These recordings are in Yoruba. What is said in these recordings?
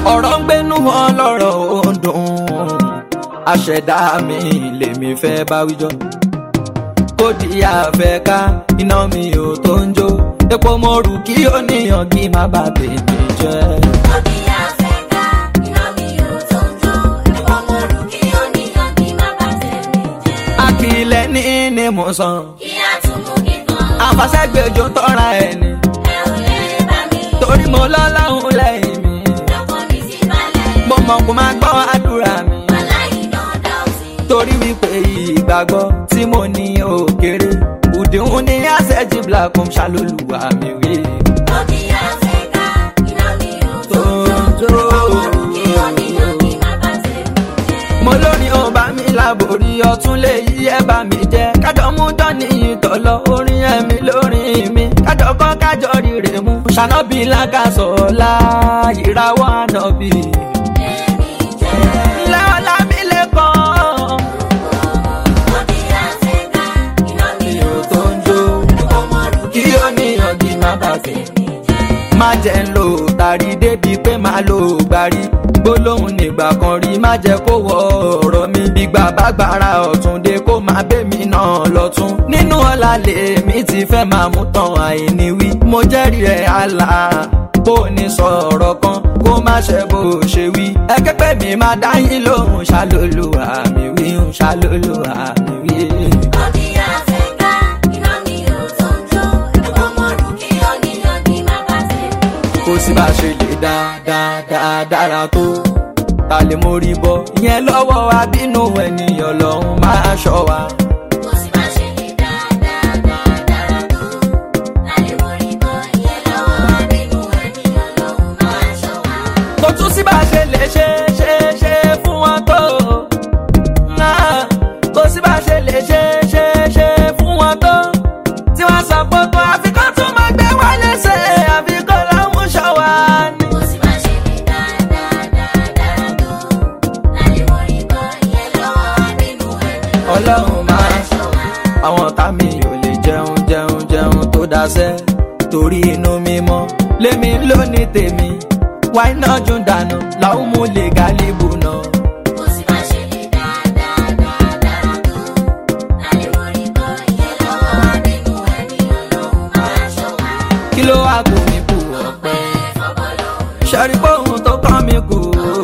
ọ̀rọ̀ ń gbénú wọn lọ́rọ̀ ó ń dùn àṣẹ̀dá mi lèmi fẹ́ bá wíjọ́ kó di àfẹ́ ká iná mi ò tó ń jó epo mo rù kí ó níyàn kí má bà tèmi jẹ́. Òbí àfẹ́ká, iná mi ò tó ń jó. Ẹ̀fọ́ mo rù kí ó níyàn kí má bà tèmi jẹ́. akílẹ̀ ní ní mo sàn Kí á tún mú kíkan. àfàṣẹ́gbẹ̀jọ tọ́ra ẹni Ẹ ò lè bá mi. torí mo lọ́láhùn lẹ́yìn mi Lọ́kàn mi ti balẹ̀. mo mọ̀ kó máa gbọ́ àdúrà mi Aláìná dá òsì. torí wípé ìgbàgbọ́ tí mo ní òkèrè òdìhun ní àṣẹjì blackom ṣàlólùwà mi rí. Òbí àfẹ́ká, iná mi ò tó ń jó. Tó ń jó. Ẹ̀fọ́ mo rù kí ó níyàn kí má bà tèmi jẹ́. mo lórí ọba mi láborí ọtún lè yí ẹ bá mi jẹ kájọ mú dání ìtọ̀lọ orin ẹ̀mí lórin mi kájọ kọ́ kájọ rírè mú ṣànàbí lákàsọ̀ọ́lá ìrawọ́ ànàbí. Èmi jẹ́. lẹ́ọ̀lá mi lè kọ́ Òbí àfẹ́ká, iná mi ò ìrò tó ń jó Ẹ̀fọ́ mo rù kí ó níyàn kí má bà tèmi. tèmi jẹ́. má jẹ́ ń lò tàrí débi pé má lò gbárí gbólóhùn nígbà kan rí má jẹ́ kó wọ ọ̀rọ̀ mi gbígbà bá gbára ọ̀tún dé kó má bẹ́mi náà lọ́tún nínú ọ̀la lèmi ti fẹ́ máa mú tán àìní wí mo jẹ́rìí ẹ̀ àlà bó o ní sọ̀rọ̀ kan kó má ṣe bó o ṣe wí ẹ kẹ́pẹ́ mi má dá yín lóhùn ṣàlólù àmì wí ń ṣàlólù àmì wí. Òbí àfẹ́ká, iná mi ò tó ń jó. Ẹ̀fọ́ mo rù kí ó níyàn kí má bà tèmi jẹ́. kó sì bá ṣe lè dáadáa dára tó ta lè mórí bọ ìyẹn lọ́wọ́ abínú ènìyàn lọ́hún máa ṣọ́ wa. Kò sí má ṣe lè dáadáa dára tó. Láyé mo rí bọ́ ìyẹn lọ́wọ́ bínú ènìyàn lòun máa ṣọ́ wa. kò tún sí bá ṣe lè ṣe ṣe ṣe fún wọn tó. Ah, kò sí bá ṣe lè ṣe ṣe ṣe fún wọn tó. tí wọ́n sọ pé kó àfikún tún máa gbé wá lẹ́sẹ̀ àfikún lọ́hún ṣọ́ wa ni. Kò sí má ṣe lè dáadáa dára tó. Láyé mo rí bọ́ ìyẹn lọ́wọ́ bínú ènìyàn ọlọ́run máa ṣọ́ wa. àwọn ọ̀tá mi ò lè jẹun jẹun jẹun tó dáṣẹ́ torí inú mímọ́ lémi lónìí tèmi wáyé náà jún dànù làwọn mú lè gálíbù náà. Kò sí má ṣe lè dáadáa dára tó. Láyé mo rí bọ́ ìyẹn lọ́wọ́ bínú ènìyàn lòun máa ṣọ́ wa. kí ló wá kù mí kù ọ̀pẹ Fọ́bọ́ lòun ṣẹ́rí pòun tó kàn mí kù.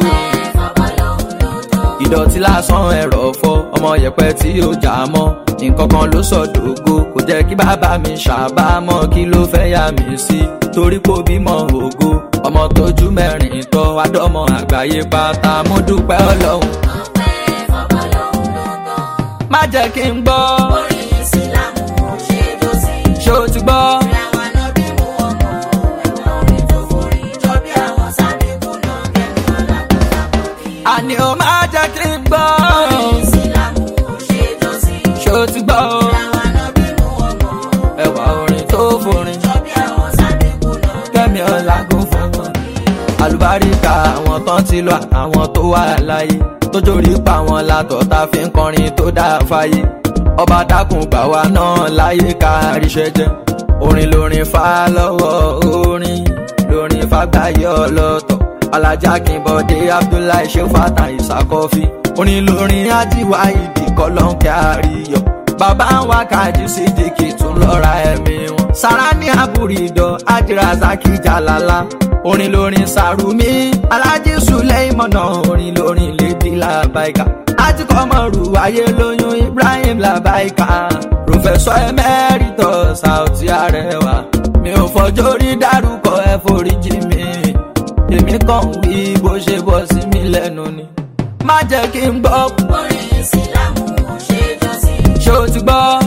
fọ́bọ́ lòun ló tó. ìdọ̀tí lásán ẹ̀rọ fọ́ ọmọ yẹpẹ tí ó jà mọ́ nǹkan kan ló sọ dògo kò jẹ́ kí bàbá mi ṣàbámọ̀ kí ló fẹ́ yà mí sí torí kò bímọ ògo ọmọ tójú mẹ́rin tọ́ adọ́mọ àgbáyé pátá mo dúpẹ́ ọlọ́run Ọpẹ́ fọ́bọ́ lòun ló tó. má jẹ́ kí n gbọ́ Orin Ìsìlámù ṣe jó sí. ṣó ti gbọ́ Àwọn ànábì mú ọmọ ẹ̀wọ̀n orin tó forí jọ bí àwọn sábẹ́kù náà kẹ́mi ọ̀la tó sàkóbí. àní ó má jẹ́ kí n gbọ́ Orin Ìsìlámù ṣe jó sí. ṣó ti gbọ́ Àwọn ànábì mú ọmọ ẹwà orin tó forin jọ bí àwọn sábẹ́kù náà kẹ́mi ọ̀làgùn fún wọn. àlùbáríkà àwọn tán ti lọ àwọn tó wà láyé tó jórí pa wọn látọ̀ tá a fi ń kọrin tó dáa fáyé ọba dákun gbà wá náà láyé ká ríṣẹ́ jẹ́ orin lórin fa lọ́wọ́ orin lórin fàgbáyé ọlọ́tọ̀ alájà kìnbọ̀dé abdullahi ṣẹ́fàtà ìsàkọ́fì orin lórin ajíwá ìdí kọ́lọ́ńkẹ́ àríyọ̀ bàbá wa kájú sí jìkì tún lọ́ra ẹ̀mí wọn. sara ní àbúrídọ̀ ajirazaki jalala orin lórin sàrùmí alájí suleimọ̀nà orin lórin lèdí làbáìkà ajíkọ́mọ̀rù ayé lóyún ibrahim làbáìkà pòfẹ́sọ̀ emeritus sauti arẹwà mi ò fọjọ́ rí dárúkọ ẹ foríjì mi èmi kàn wí bó ṣe bọ́ sí mi lẹ́nu ni má jẹ́ kí n gbọ́ Orin Ìsìlámù ṣe jó sí. ṣó ti gbọ́.